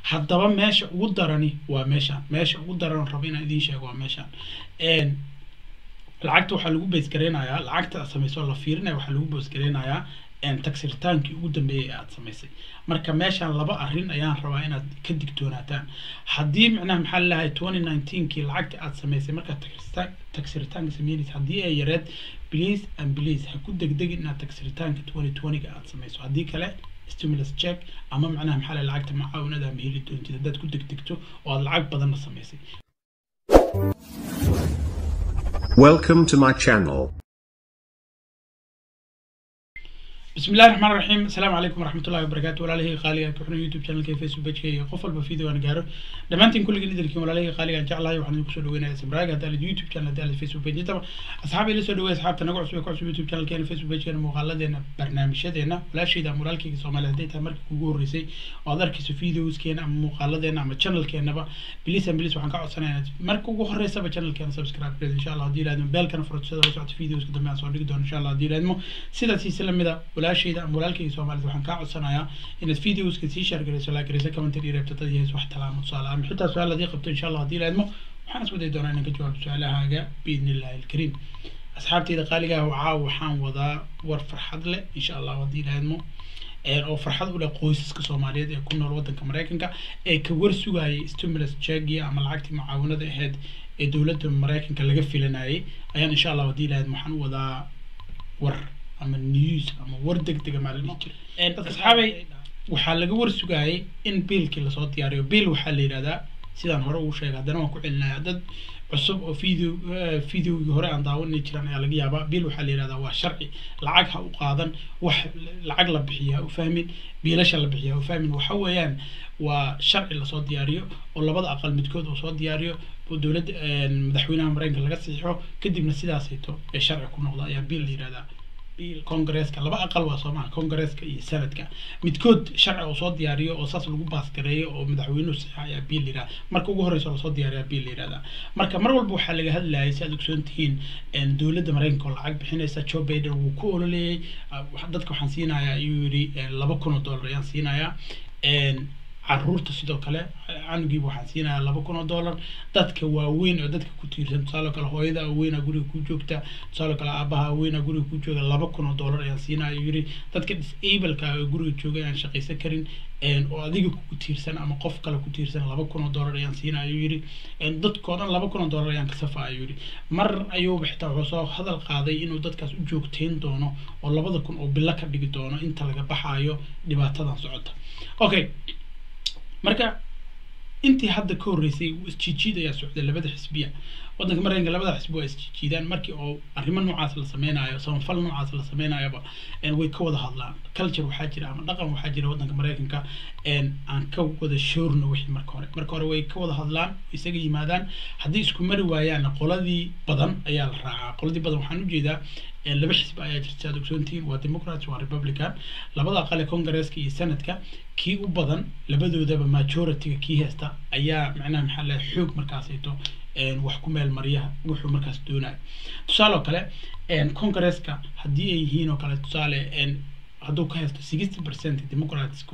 haddaba meesha ugu darani waa meeshaan meesha ugu daran rabo inaan idiin sheego waa meeshaan lacagta waxaa lagu baysgareynayaa lacagta aad samayso la fiirinaya waxaa lagu baysgareynayaa tagsirtaankii ugu dambeeyay aad samaysay marka meeshaan laba arrin ayaan rabaa inaad ka digtoonaataan haddii micnaha maxaa lalahay twenty nineteenkii lacagta aad samaysay markaad tagsiritaanka sameynaysa haddii ay yareed please and please ha ku degdegin inaad tagsiritaanka twenty twentyga aad samayso haddii kale stimulus check ama macnaha maxaa lahay lacagta macaawinada ma heli doontid haddaad ku degdegto oo aad lacag badanna samaysay Welcome to my channel. بسم الله الرحمن الرحيم السلام عليكم ورحمة الله وبركاته ولا له خالي كحنا يوتيوب channel كي فيسبوك بيج كي قفل بفيديو أنا جاره دمانتين كل جديد لكم ولا له خالي جعل هاي وحنا نقصد وين سبراج هذا اليوتيوب channel هذا الفيسبوك بيج طبعا أصحابي اللي سودوا أصحاب تنقع سوي كوع يوتيوب channel كي فيسبوك بيج كنا مغلدنا برنامجنا ولا شيء ده مورال كي سوما لهديتها مرك كوجور ريسي وهذا كي فيديوز كنا مغلدنا أما channel كنا بقى بليس بليس وحنا قاعد سنة مرك كوجور ريسي بchannel كنا سبسكرايب بليز إن شاء الله دي لازم بيل كنا فرصة وسعت فيديوز كده مع صار نقدر إن شاء الله دي لازم سيدا سيسلم ده ولا شيء ده مورال كي soomaalida waxaan kaa codsanayaa inaad videoska sii shaargarayso laagarayso commentary reebto dad yahays wax talaamo tusaale ama xitaa su-aal hadii qabto insha allah haddii laadmo waxaan is waday doonaa inaan ka jawaabo su-aalahaaga biidni illahi alkariim asxaabteyda qaaliga ah waxaa waxaan wadaa war farxad leh insha allah haddii laadmo oo farxad u leh qoysaska soomaaliyeed ee ku nool wadanka maraykanka ee ka war sugayay stimulus checkii ama lacagtii mucaawinada ahayd ee dowladda maraykanka laga filanayay ayaan insha allah haddii laadmo waxaan u wadaa war ama news ama war degdega maa la dhihi jira asxaabay waxaa laga war sugayay in biilkii lasoo diyaariyo biil waxaa la yidhahdaa sidaan hore ugu sheegay haddana waan ku celinaya dad cusub oo video videogii hore aan daawanay jiran ayaa laga yaabaa biil waxaa la yidhahdaa waa sharci lacag ha u qaadan wax lacag la bixiya ha u fahmin biilasha la bixiya ha u fahmin waxa weeyaan waa sharci lasoo diyaariyo oo labada aqal midkood uu soo diyaariyo oo dowladda madaxweynaha maraykanka laga saxiixo kadibna sidaasayto ee sharci ku noqda ayaa biil la yidhahdaa congresska laba aqal waa soomaha congresska iyo senadka midkood sharci uu soo diyaariyo oo saas lagu baasgareeyo oo madaxweynuhu saxiixa ayaa biil la yihahda marka ugu horreysa lasoo diyaariyaa biil la yihahda marka mar walba waxaa laga hadlayay si aad ogsoon tihiin dowladda maraykanka oo lacag bixinaysa joe biden wuu ku ololeeyey dadka waxaan siinayaa ayuu yidhi laba kun oo dollar ayaan siinayaa caruurta sidoo kale canugiiba waxaan siinayaa laba kun oo dollar dadka waaweyn oo dadka ku tiirsan tusaale kale hooyada aweyna guriga ku joogta tusaale kale aabaha aweyna guriga ku jooga laba kun oo dollar ayaan siinaya ayuu yidhi dadka disableka oo guriga jooga ayaan shaqaysan karin oo adiga ku tiirsan ama qof kale ku tiirsan laba kun oo dollar ayaan siinaya ayuu yidhi dadkoo dhan laba kun oo dollar ayaan kasafa ayuu yidhi mar ayuuba xitaa wuxuu soo hadal qaaday inuu dadkaas u joogteyn doono oo labada kun oo bilo ka dhigi doono inta laga baxaayo dhibaatadan socota okay marka intii hadda ka horreysay isjiijiid ayaa socday labada xisbiya waddanka maraykanka labada xisbi waa isjiijiidaan markii oo arrimo noocaas la sameynayo samafal noocaas la sameynayaba way ka wada hadlaan culture waxaa jira ama dhaqan waxaa jira waddanka maraykanka aan ka wada shoorno wixii marka hore marka hore way ka wada hadlaan isaga yimaadaan haddii isku mari waayaanna qoladii badan ayaa la raacaa qoladii badan waxaan ujeedaa laba xisbi ayaa jirta aad ogsoontihiin waa democrats waa republican labada aqale congresska iyo senadka kii u badan labadoodaba majorityga kii haysta ayaa macnaha maxaa lahay xoog markaasayto wax ku meel mariya wuxuu markaas doonayo tusaale oo kale congresska haddii ay yihiin oo kale tusaale hadduu ka haysto sixty percent democratsku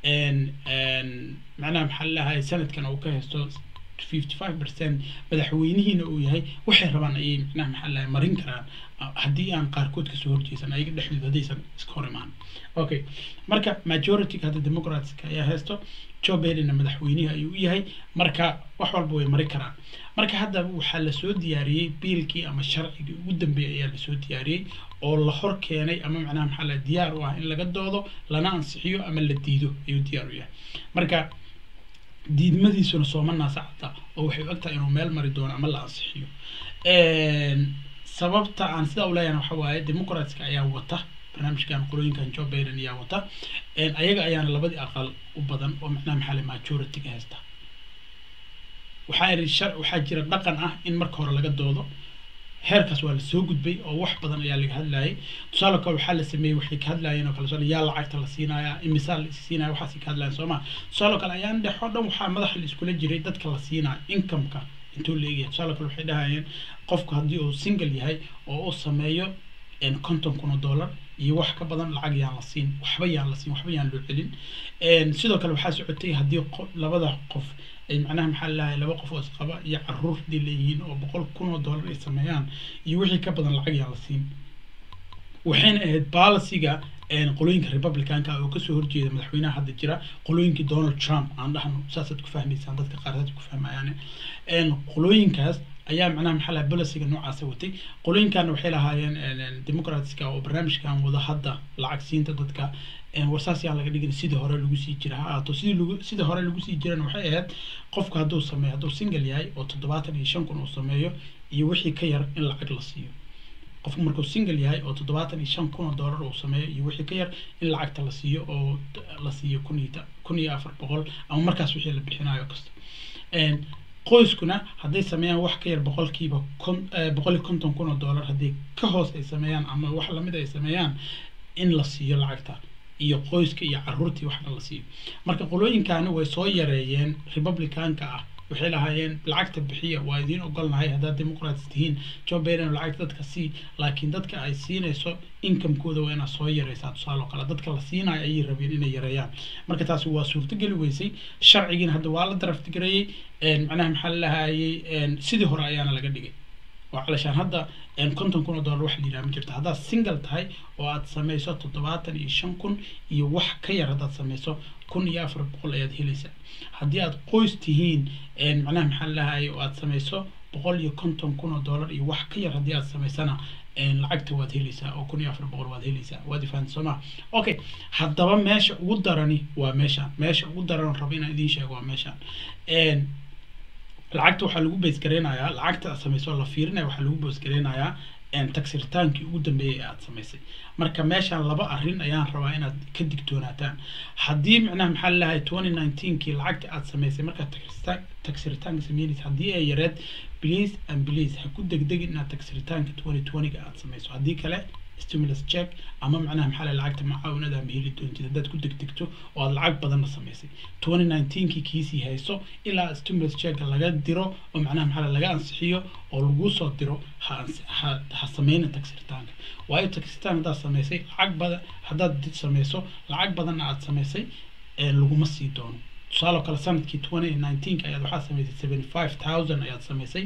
macnaha maxaa lalahay sanadkan uu ka haysto fifty five percent madaxweynihiina uu yahay waxay rabaan ayay macnaha maxaa lahay marin karaan haddii aan qaarkood kasoo horjeesan ayaga dhexdooda haddaysan iska hor imaan okay marka majorityga hadda democratska ayaa haysto joe bidenna madaxweynihi ayuu u yahay marka wax walba way mari karaan marka hadda waxaa lasoo diyaariyey biilkii ama sharcigii ugu dambeeyay ayaa lasoo diyaariyey oo la hor keenay ama macnaha maxaa la diyaar u ah in laga doodo lana ansixiyo ama la diido ayuu diyaar u yahay marka diidmadiisuna sooma naasacata oo waxay og tahay inuu meel mari doono ama la ansixiyo sababta aan sidaa u leeyahay waxa waaye democratska ayaa wata barnaamijkan qolooyinkan joe biden ayaa wata ayaga ayaana labadii aqal u badan oo macnaha maxaa le majority-ga haysta waxaa iri shar waxaa jira dhaqan ah in marka hore laga doodo heerkaas waa lasoo gudbay oo wax badan ayaa laga hadlayay tusaale kale waxaa la sameeyey waxay ka hadlayeen oo kale soo yaa lacagta la siinaya imisaa la siinaya waxaas ka hadlayeen soo ma tusaale kale ayaan dhexo dhan waxaa madaxa la iskula jiray dadka la siinaya incomeka intuu la eegaya tusaale kale waxay dhahayeen qofku haddii uu single yahay oo uu sameeyo konton kun oo dollar iyo wax ka badan lacag yaan la siin waxba yaan la siin waxba yaan loo celin sidoo kale waxaa socotay haddii labada qof ay macnaha maxaa lalahay laba qof oo isqaba iyo caruur hadii leeyihiin oo boqol kun oo dollar ay sameeyaan iyo wixii ka badan lacag yaan la siin waxayna ahayd balasiga qolooyinka republicanka oo kasoo horjeeda madaxweynaha hadda jira qolooyinkii donald trump aan dhahno saasaad ku fahmaysaan dadka qaar saad ku fahmayaan qolooyinkaas ayaa macnaha maxaa laha bolisiga noocaasa watay qolooyinkaana waxay lahaayeen democratska oo barnaamijkan wada hadda lacag siinta dadka warsaas yaan laga dhigin sidii hore lagu sii jira ha ahaato sidii lagu sidii hore lagu sii jirana waxay ahayd qofku hadduu sameeyo hadduu single yahay oo toddobaatan iyo shan kun uu sameeyo iyo wixii ka yar in lacag la siiyo qofku markuu single yahay oo toddobaatan iyo shan kun oo dollar uu sameeyo iyo wixii ka yar in lacagta la siiyo oo la siiyo kun iyo kun iyo afar boqol ama markaas wixii la bixinayo kasta qoyskuna hadday sameeyaan wax ka yar boqolkiiba kon boqol iyo konton kun oo dollar haddii ka hoos ay sameeyaan ama wax lamid ay sameeyaan in la siiyo lacagta iyo qoyska iyo caruurtii waxna la siiyo marka qolooyinkani way soo yareeyeen republicanka ah waxay lahaayeen lacagta bixiya waa idiin ogolnahay haddaad democrats tihiin joe biden lacagta dadka sii laakiin dadka ay siinayso incomekooda waa inaad soo yareysaa tusaale oo kale dadka la siinayo ayay rabeen inay yareeyaan marka taasi waa suurtogeli weysay sharcigiina hadda waa la daraftigareeyey macnaha maxaa lahayey sidii hore ayaana laga dhigay waa calashaan hadda konton kun oo dollar wax la yidhaha ma jirto haddaad single tahay oo aad samayso toddobaatan iyo shan kun iyo wax ka yar haddaad samayso kun iyo afar boqol ayaad helaysaa haddii aad qoys tihiin macnaha maxaa lahayay oo aad samayso boqol iyo konton kun oo dollar iyo wax ka yar haddii aad samaysana lacagta waad helaysaa oo kun iyo afar boqol waad helaysaa waad ifahanta soo maa okay haddaba meesha ugu darani waa meeshaan meesha ugu daran rabo inaan idiin sheego waa meeshaan lacagta waxaa lagu baysgareynayaa lacagta aad samayso la fiirinaya waxaa lagu baysgareynayaa tagsirtaankii ugu dambeeyay ee aad samaysay marka meeshaan laba arrin ayaan rabaa inaad ka digtoonaataan haddii macnaha maxaa lalahay twenty nineteenkii lacagta aad samaysay markaad tagsiritaanka sameynaysa haddii ay yareed please and please ha ku degdegin inaad tagsiritaanka twenty twentyga aad samayso haddii kale stimulus check ama macnaha maxaa lahay lacagta macaawinada ma heli doontid haddaad ku degdegto oo aad lacag badanna samaysay twenty nineteenkii kiisii hayso ilaa stimulus checka laga diro oo macnaha maxaa laga ansixiyo oo lagu soo diro ha ha ha sameyna tagsiritaanka waayo tagsiritaan haddaad samaysay lacag badan haddaad samayso lacag badanna aad samaysay laguma sii doono tusaaloo kale sanadkii twenty nineteenka ayaad waxaad samaysay seventy five thousand ayaad samaysay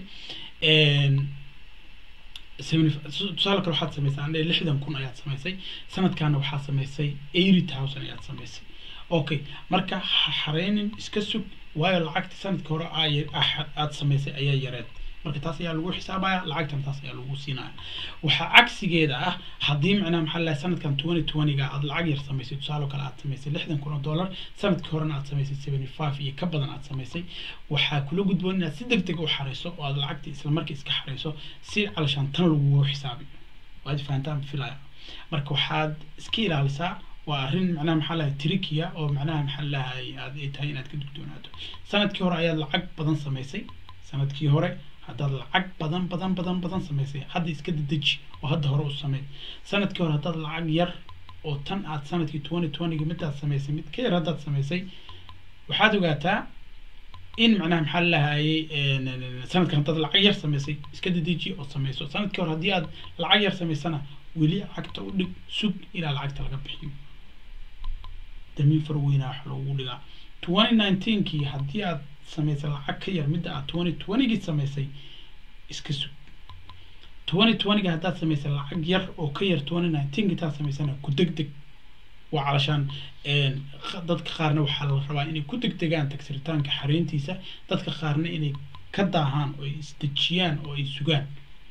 tusaale kale waxaad samaysay andhe lixdan kun ayaad samaysay sanadkaana waxaad samaysay eighty thousand ayaad samaysay okay marka ha xareynin iska sug waayo lacagta sanadka hore aad samaysay ayaa yareed marka taas ayaa lagu xisaabaya lacagtan taas ayaa lagu siinaya waxaa cagsigeeda ah haddii macnaha maxaa lahay sanadkan twenty twentyga aad lacag yar samaysay tusaale kale aad samaysay lixdan kun oo dollar sanadkii horena aad samaysay seventy five iyo ka badan aad samaysay waxaa kula gudboon inaad si deg deg u xareyso oo aad lacagta isla markii iska xareyso si calashaan tan lagugu xisaabiyo waad fahantaan filaya marka waxaad iska ilaalisaa waa arrin macnaha maxaa lahay trikiya oo macnaha maxaa lahay aad ay tahay inaad ka dugdoonaato sanadkii hore ayaad lacag badan samaysay sanadkii hore haddaad lacag badan badan badan badan samaysay hadda iska dedeji oo hadda hore u samey sanadkii hore haddaad lacag yar oo tan aad sanadkii twenty twentyga midaad samaysay mid ka yar haddaad samaysay waxaad ogaataa in macnaha maxaa lahayay sanadkan haddaad lacag yar samaysay iska dedeji oo samayso sanadkii hore haddii aad lacag yar samaysana weli lacagta u dhig sug ilaa lacagta laga bixiyo damiin far weynaa wax loogu dhigaa twenty nineteenkii haddii aad samaysay lacag ka yar midda aad twenty twentygii samaysay iska sug twenty twentyga haddaad samaysay lacag yar oo ka yar twenty nineteenkii taad samaysana ku deg deg waa calashaan dadka qaarna waxaa la rabaa inay ku degdegaan tagsiritaanka xareyntiisa dadka qaarna inay ka daahaan oo ay isdejiyaan oo ay sugaan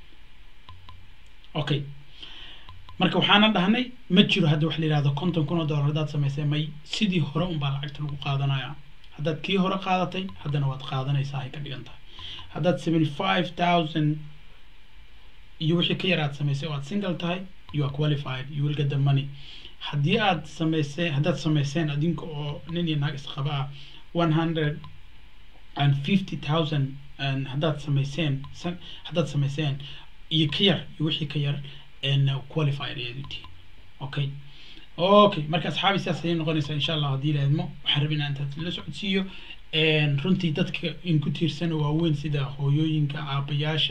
okay marka waxaana dhahnay ma jiro hadda wax la yihahdo konton kun oo dollar haddaad samaysay may sidii hore unbaa lacagta lagu qaadanaya haddaad kii hore qaadatay haddana waad qaadanaysaa ay ka dhigan tahay haddaad seventy five thousand iyo wixii ka yar aad samaysay oo aad single tahay you are qualified you will get the money haddii aad samaysay haddaad samayseen adinka oo nin iyo naag isqaba ah one hundred and fifty thousand haddaad samayseen haddaad samayseen iyo ka yar iyo wixii ka yar qualified ayaad u tihiin okay okay marka asxaabi sidaas ayay noqonaysaa insha allah haddii la idmo waxaan rabay inaan intaas la socodsiiyo runtii dadka in ku tiirsan waaweyn sida hooyooyinka aabayaasha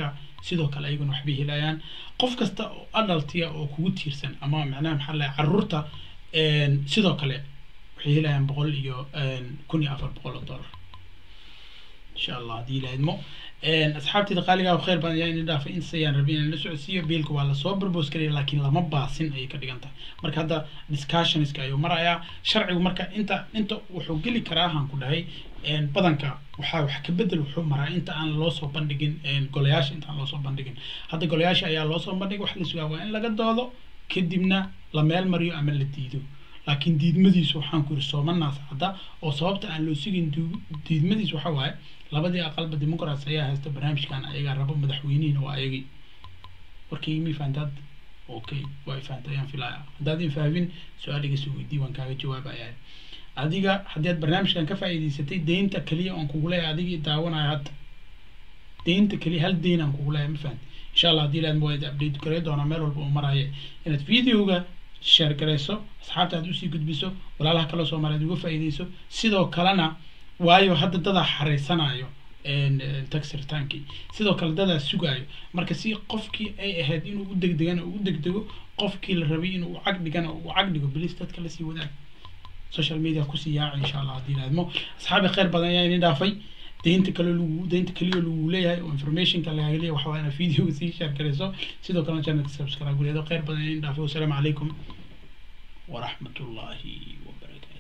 sidoo kale ayaguna waxbay helayaan qof kasta oo adaltiya oo kugu tiirsan ama macnaha maxaa la caruurta sidoo kale waxay helayaan boqol iyo kun iyo afar boqol oo dollar insha allah haddii la idmo asxaabteyda qaaligaa khayr badan ayaa ini dhaafay intaas ayaan rabay inaan la socodsiiyo biilka waa lasoo barbos karaya laakiin lama baasin ayay ka dhigan tahay marka hadda discussionska ayuu marayaa sharcigu marka inta inta wuxuu geli karaa haan ku dhahay badanka waxaa wax ka bedel wuxuu maraa inta aan loo soo bandhigin golayaasha inta aan loo soo bandhigin hadda golayaasha ayaa loo soo bandhigay wax la sugaa waa in laga doodo kadibna la meel mariyo ama la diido laakiin diidmadiisu waxaan ku yiri soomanaas cadda oo sababta aan loo sugin diidmadiisu waxa waaye labadii aqalba dimuqraats ayaa haysta barnaamijkan ayagaa rabo madaxweynihiina waa ayagii warkaygi mi fahantaad okay waa ifahantay ayaan filaya haddaad infahmin su-aal iga soo weydii waan kaaga jawaabayaa adiga haddii aad barnaamijkan ka faa'iidaysatay deynta keliya oon kugu leeyahay adigii daawanaya hadda deynta keliya hal deyn aan kugu leeyahay ma fahanti insha allah haddii laad waa update garey doonaa meel walba uu maraya inaad videoga share garayso asxaabta aad usii gudbiso walaalaha kaloo soomaaliyeed uga faa'iidayso sidoo kalena waayo hadda dadaa xariisanayo tax retaankii sidoo kale dadaa sugaayo marka si qofkii ay ahayd inuu u degdegana u degdego qofkii la rabay inuu cag dhigana uu cag dhigo bilis dadka lasii wadaag social media kusii yaaca insha allah haddii laadmo asxaabi khayr badan ayaa ini dhaafay deynta kale lagu deynta kaliya lagu leeyahay oo informationka lagaga leeyahay waxa waa inaad videoga sii share garayso sidoo kalena channelka subscribe guleedo khayr badan ayaa ini dhaafay wasalaamu calaykum waraxmatullaahi wabarakaatu